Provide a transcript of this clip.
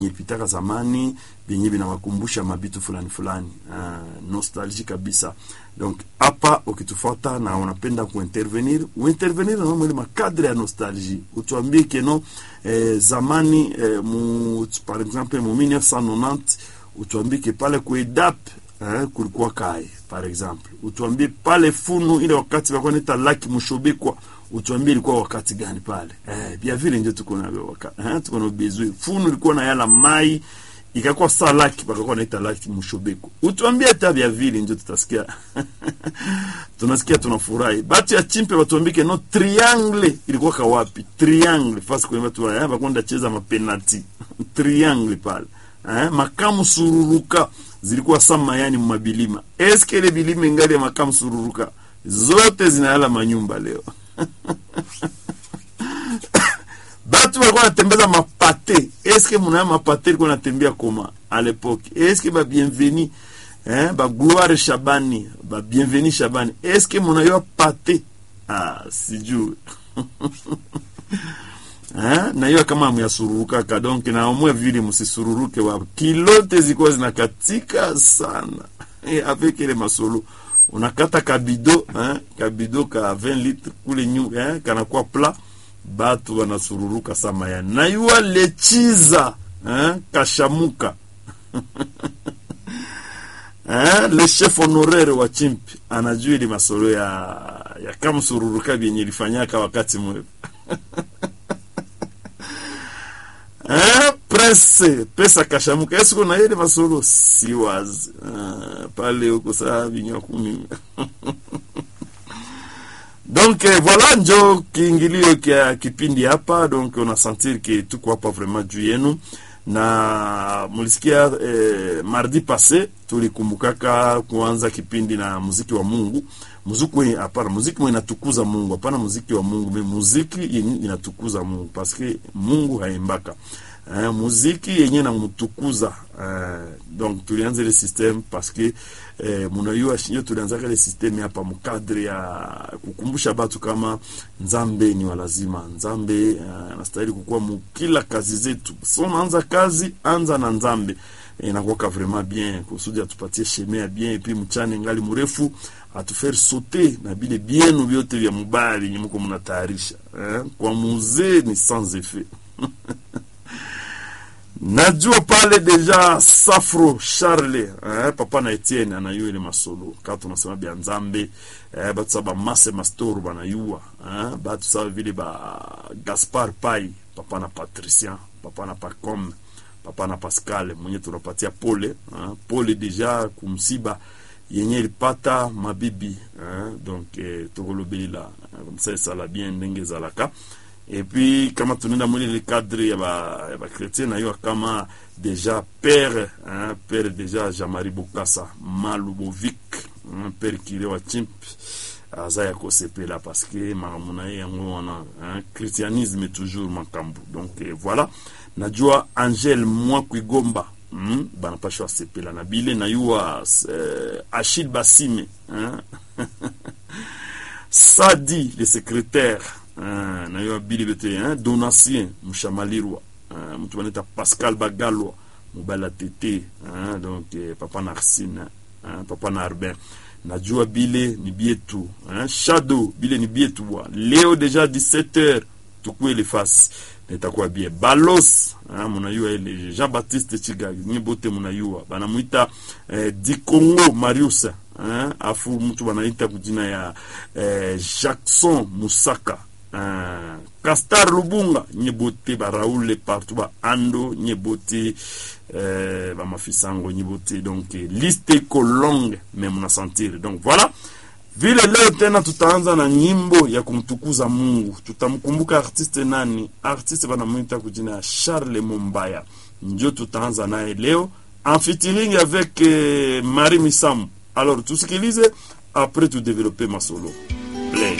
pitaka zamani vyenye vinawakumbusha mabitu fulani fulani, uh, nostalgie kabisa. Donc hapa ukitufuata na unapenda kuintervenir uintervenir na mwele makadre ya nostalgie, utuambie keno eh, zamani eh, mu, par exemple mu 1990 utuambie ke pale kuedap eh, kulikuwa kai par exemple, utuambie pale funu ile wakati walikuwa nita laki mushobekwa utuambie ilikuwa wakati gani pale eh, bia vile ndio tuko na wakati eh, tuko na bezwe funu ilikuwa na yala mai ikakuwa saa laki pakakuwa naita laki mshobeko, utuambie hata bia vile ndio tutasikia tunasikia tunafurahi. Batu ya chimpe watuambike no triangle ilikuwa kawapi? Triangle fasi kwa watu wa hapa kwenda cheza mapenalti triangle pale eh, makamu sururuka zilikuwa sama yani mabilima. Eske ile bilima ingali ya makamu sururuka zote zinayala manyumba leo batu walikuwa natembeza mapate. Eske munaya mapate ilikuwa natembea koma a lepoke? Eske ba bienveni eh, ba gloire Shabani ba bienveni Shabani, eske munayo pate? Ah, sijui eh, na hiyo kama muyasururuka ka donc na omwe vile musisururuke wa kilote zikuwa zinakatika sana eh, avec ile masolo unakata kabido eh, kabido ka 20 litre kule nyu eh, kanakuwa plat batu wanasururuka sama ya nayua lechiza eh, kashamuka eh, le chef honoraire wa chimpi anajua ili masolo ya ya kamsururuka vyenye ilifanyaka wakati mwevu eh, prince pesa kashamuka esiku na ile masolo siwazi eh, pale huko saa vinywa kumi donc eh, voilà njo kiingilio kya kipindi hapa donc una sentir ke tuko hapa vraiment juu yenu na mulisikia eh, mardi passé tulikumbukaka kuanza kipindi na muziki wa Mungu muziki mwe hapana muziki mwe inatukuza Mungu hapana muziki wa Mungu me muziki yenye inatukuza Mungu paske Mungu haimbaka eh, muziki yenye namutukuza eh, donc tulianza ile system paske eh, munayua shinyo tulianzaka ile system hapa mukadre ya kukumbusha batu kama nzambe ni walazima nzambe eh, anastahili kukuwa mukila kazi zetu so naanza kazi anza na nzambe inakuwaka vraiment bien kusudi atupatie shemea bien epi mchane ngali mrefu atufere sote na bile bienu vyote vya mubaya vyenye muko mnatayarisha eh? kwa muzee ni sans effet najua pale deja Safro Charle eh, papa na Etienne anayua ile masolo ka tunasema bya nzambe eh, batu saba mase mastor banayua eh, batu saba vile ba Gaspar Pai papa na Patricien papa na Pacom papa na Pascal mwenye tunapatia pole eh, pole deja kumsiba yenye ilipata mabibi eh, donc eh, tokolobelela comme ça esala bien ndenge ezalaka et puis kama tunaenda mwili le cadre ya ba ya ba chrétien na yo kama déjà père hein, père déjà Jean-Marie Bokassa Malubovic hein, père kile wa chimp aza ya kosepela parce que makambo na ye yango wana hein, christianisme toujours makambo donc eh, voilà najua Angel Mwakwigomba hmm, banapashwa sepela na bile na yuwa eh, Achille Basime hein? Sadi le secrétaire Ah, na yo abili bete hein? donatien mushamalirwa ah, mtu banaita pascal bagalwa mobala tete hein? donc eh, papa na arsine hein? papa na arbin najua bile ni bietu hein? shadow bile ni bietu bwa leo deja 17h tukuele fasi nitakuwa bie balos hein? munayua ile jean baptiste chigagi nye bote munayua banamwita eh, dikongo marius hein? afu mtu banaita kujina ya eh, jackson musaka Uh, Castar Lubunga nyebote ba Raoul partout ba Ando nyebote euh, ba mafisango nyebote donc liste iko longue mais mna sentir donc voilà vile leo tena tutaanza na nyimbo ya kumtukuza Mungu tutamkumbuka artiste nani artiste banamwita kujina ya Charles Mumbaya ndio tutaanza naye leo en featuring avec euh, Marie Misamu alors tusikilize après tu développer masolo play